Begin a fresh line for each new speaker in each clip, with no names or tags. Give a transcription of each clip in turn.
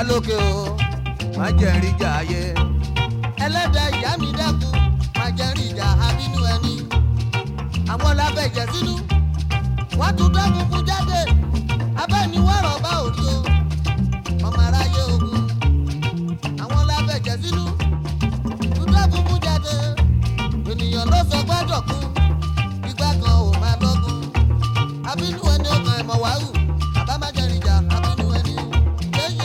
lókè o má jẹ́ rí jà ayé.
ẹlẹ́dàá ìyá mi dákun máa jẹ́ rí ìjà abínú ẹni. àwọn lábẹ́jẹ̀ sínú wọ́n tún dákun fún jáde abẹ́ni wọ́rọ̀ bá òrí o ọmọ aráyé ogun. àwọn lábẹ́jẹ̀ sínú tún dákun fún jáde ènìyàn ló sọ gbọ́dọ̀ kú ìgbà kan ò máa lọ́gùn. abínú ẹni ọkàn ẹ̀mọ̀ wàhù bàbá má jẹ́ rí ìjà abínú ẹni. yéyé.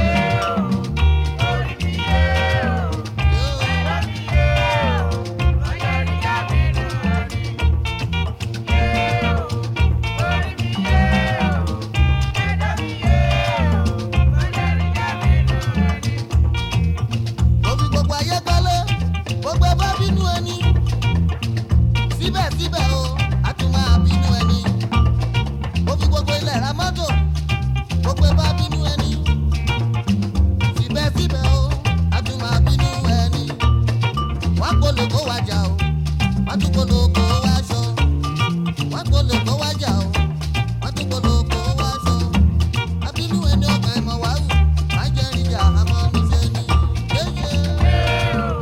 Òbí gbogbo ayé gbọ́lé, gbogbo ẹ bá bínú ẹni. Síbẹ̀síbẹ̀ o, a tún máa bínú ẹni. Òbí gbogbo ilẹ̀ ra mọ́tò, gbogbo ẹ bá bínú ẹni. Síbẹ̀síbẹ̀ o, a tún máa bínú ẹni. Wọ́n kò lè kó wa jà o, wọ́n tún kò lè kó wa ṣọ. Wọ́n kò lè kó wa jà o, wọ́n tún kò lè kó wa ṣọ. Abínú ẹni ọkàn ẹ̀mọ̀ wá wù, má jẹ́ ìjà àmọ́ níṣẹ́ ni. Yéyé.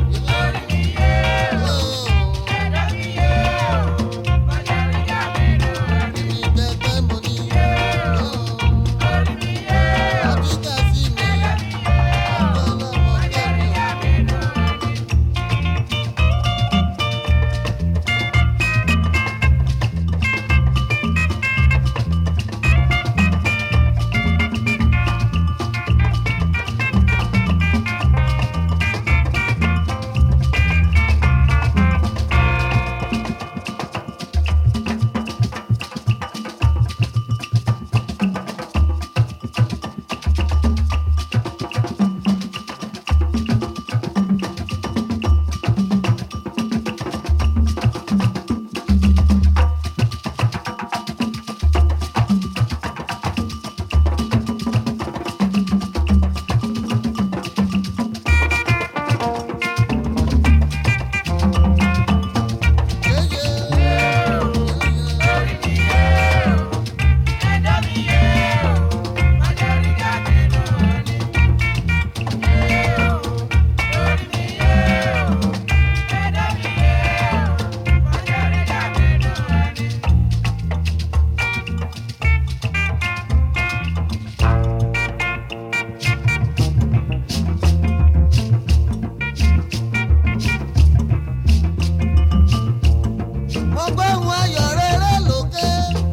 mo gbóhùn ayọ̀ rere lókè.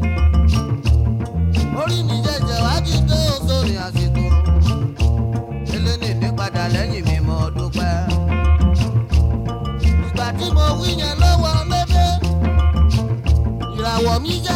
orí mi jẹjẹ wá jí tó sórí àsìkò. eléni ní padà lẹ́yìn mi mo dúpẹ́. ìgbà tí mo wí yẹn lọ́wọ́ lédè. ìràwọ̀ mi jẹ́